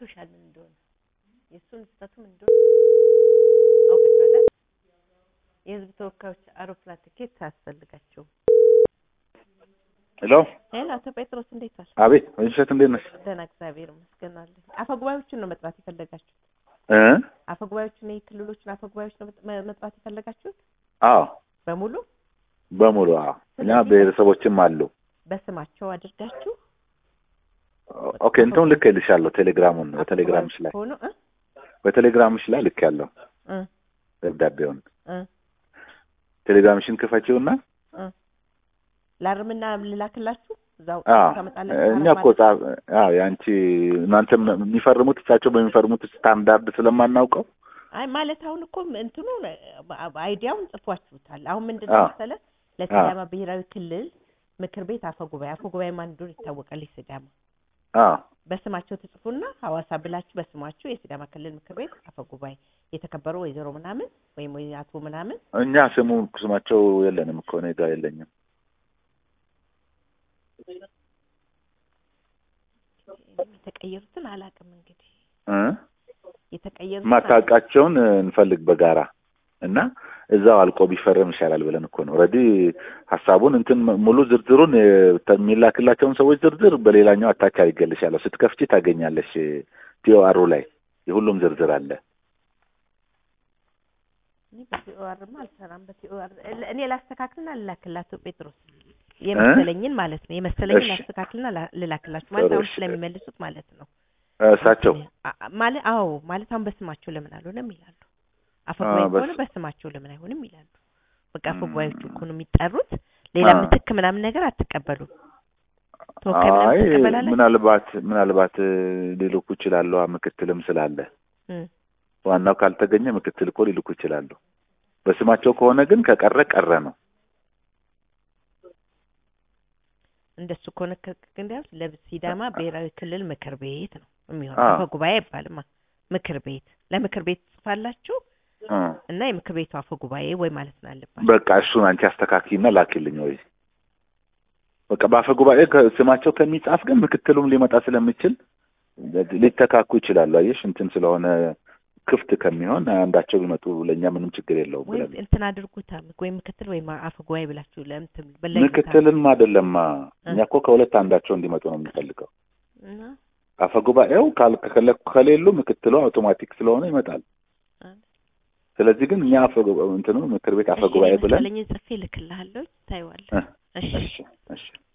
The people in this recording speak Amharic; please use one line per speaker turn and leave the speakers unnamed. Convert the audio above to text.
ገብቶሻል ምን እንደሆነ የእሱን ስህተቱ ምን እንደሆነ አውቀሻል። የህዝብ ተወካዮች አውሮፕላን ትኬት አያስፈልጋቸውም።
ሄሎ
ሄሎ አቶ ጴጥሮስ እንዴት ዋል?
አቤት ወይንሸት እንዴት ነሽ?
ደህና እግዚአብሔር ይመስገን አለን። አፈ ጉባኤዎችን ነው መጥራት የፈለጋችሁት?
እ
አፈ ጉባኤዎችን የክልሎችን አፈ ጉባኤዎች ነው መጥ- መጥራት የፈለጋችሁት
አዎ
በሙሉ
በሙሉ አዎ። እኛ ብሔረሰቦችም አሉ።
በስማቸው አድርጋችሁ
ኦኬ እንትኑን ልክ ልሻለሁ ቴሌግራሙን በቴሌግራምሽ ላይ
ሆኖ እ
በቴሌግራምሽ ላይ ልክ ያለው
እ
ደብዳቤውን
እ
ቴሌግራምሽን ክፈቺውና
እ ላርምና ልላክላችሁ እዛው
አዎ
ታመጣላችሁ
እኛ እኮ ጻፍ አዎ ያንቺ እናንተም የሚፈርሙት እሳቸው በሚፈርሙት ስታንዳርድ ስለማናውቀው
አይ ማለት አሁን እኮ እንትኑ አይዲያውን ጽፏችሁታል። አሁን ምንድን ነው
አዎ።
መሰለህ ለሲዳማ ብሔራዊ ክልል ምክር ቤት አፈ ጉባኤ አፈ ጉባኤ ማን እንደሆነ ይታወቃል። የሲዳማ
አዎ
በስማቸው ትጽፉና ሐዋሳ ብላችሁ በስማችሁ የሲዳማ ክልል ምክር ቤት አፈ ጉባኤ የተከበሩ ወይዘሮ ምናምን ወይም ወይ አቶ ምናምን
እኛ ስሙ ስማቸው የለንም እኮ እኔ ጋር የለኝም።
የተቀየሩትን አላውቅም እንግዲህ
እ
የተቀየሩትን
ማታውቃቸውን እንፈልግ በጋራ እና እዛው አልቆ ቢፈረም ይሻላል ብለን እኮ ነው። ኦልሬዲ ሀሳቡን እንትን ሙሉ ዝርዝሩን እ፣ የሚላክላቸውን ሰዎች ዝርዝር በሌላኛው አታች አድርጌልሻለሁ። ስትከፍቺ ታገኛለሽ። ቲኦአሩ ላይ የሁሉም ዝርዝር አለ።
እኔ በቲኦአርማ አልሰራም። በቲኦአር እኔ ላስተካክልና ልላክላቱ ጴጥሮስ የመሰለኝን ማለት ነው የመሰለኝን
እሺ።
ላስተካክልና ላ- ልላክላችሁ ማለት
ጥሩ
አሁን
እሺ።
ስለሚመልሱት ማለት ነው።
እ፣ እሳቸው
አ- አ- ማለት አዎ ማለት አሁን በስማቸው ለምን አልሆነም ይላሉ። አፈ
አ፣
ጉባኤ
በስ-
ከሆነ በስማቸው ለምን አይሆንም ይላሉ። በቃ አፈ
ም።
ጉባኤዎቹ እኮ ነው የሚጠሩት። ሌላ
አ።
ምትክ ምናምን ነገር አትቀበሉም። ተወካይ ምናምን
አይ
ትቀበላለች?
ምናልባት ምናልባት እ፣ ሊልኩ ይችላሉ። ምክትልም ስላለ
እም።
ዋናው ካልተገኘ ምክትል እኮ ሊልኩ ይችላሉ። በስማቸው ከሆነ ግን ከቀረ ቀረ ነው።
እንደሱ ከሆነ እንዲያውስ ለሲዳማ ብሔራዊ ክልል ምክር ቤት ነው የሚሆነው።
አ።
አፈ ጉባኤ አይባልማ ምክር ቤት ለምክር ቤት ጽፋላችሁ
እ፣
እና የምክር ቤቱ አፈ ጉባኤ ወይ ማለት ነው አለባችሁ።
በቃ እሱን አንቺ አስተካክይና ላኪልኝ ወይ በቃ በአፈ ጉባኤ ከ- ስማቸው ከሚጻፍ ግን ምክትሉም ሊመጣ ስለሚችል ሊተካኩ ይችላሉ። አየሽ እንትን ስለሆነ ክፍት ከሚሆን አንዳቸው ቢመጡ ለእኛ ምንም ችግር የለውም
ወይም
ብለን
እንትን አድርጉታ ወይ ምክትል ወይ አፈ ጉባኤ ብላችሁ ለምትም በለይታ
ምክትልም አይደለማ
እ።
እኛ እኮ ከሁለት አንዳቸው እንዲመጡ ነው የምንፈልገው።
እና
አፈ ጉባኤው ካል- ከለ- ከሌሉ ምክትሉ አውቶማቲክ ስለሆነ ይመጣል።
አ-
ስለዚህ ግን እኛ አፈ ጉባ- እንትኑ ምክር ቤት አፈ
እሺ፣
ጉባኤ ብለን
መሰለኝ ጽፌ ልክልሃለሁ ታይዋለህ።
እ፣
እሺ
እሺ እሺ